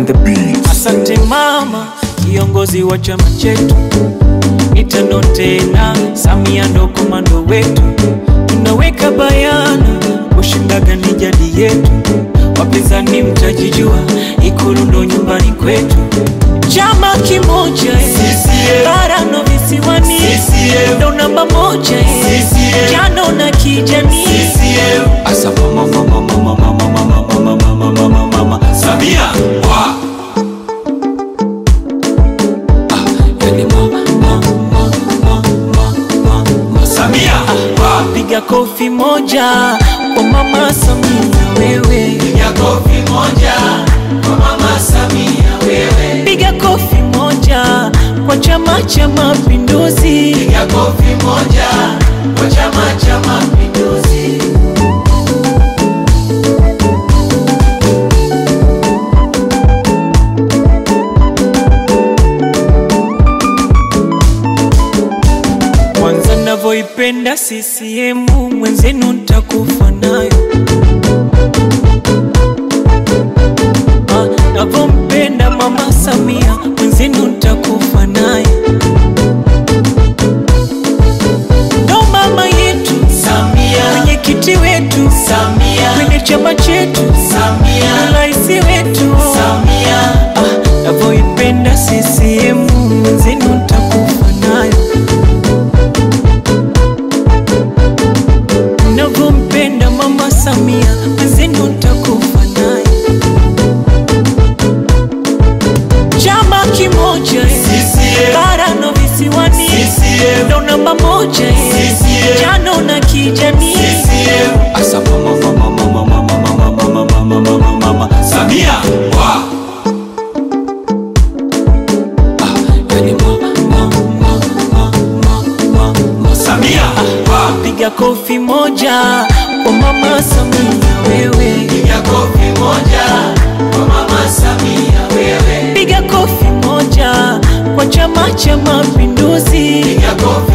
on the beat. Asante mama, kiongozi wa chama chetu, mitano tena, Samia ndo komando wetu, tunaweka bayana, kushindaga ni jadi yetu, wapinzani mtajijua, Ikulu ndo nyumbani kwetu, chama kimoja eh, CCM. bara no visiwani, CCM. ndo namba moja eh, CCM. jano na kijani CCM. Asa mama mama mama mama mama mama mama mama mama Samia wa Ah, yani mama mama mama mama mama Samia wa piga kofi moja kwa mama Samia wewe, ya kofi moja kwa mama Samia wewe piga kofi moja kwa Chama cha Mapinduzi. ya kofi moja kwa Chama cha Mapinduzi Kwanza navyoipenda CCM mwenzenu ntakufa nayo. Ah, Navyompenda mama Samia mwenzenu ntakufa naye. Ndo mama yetu, Samia mwenyekiti wetu, Samia kwenye chama chetu, Samia rais wetu. Samia Ah, navyoipenda CCM mwenzenu ntakufa nayo. Navyompenda mama Samia mwenzenu ntakufa naye. Chama kimoja eh, CCM. bara no visiwani, CCM. ndo namba moja eh, CCM. jano na kijani CCM Asa mama mama mama mama mama mama mama mama mama Samia wa Ah, yani mama mama mama mama mama Samia wa piga kofi moja kwa mama Samia wewe, ya kofi moja kwa mama Samia wewe piga kofi moja kwa Chama cha Mapinduzi. ya kofi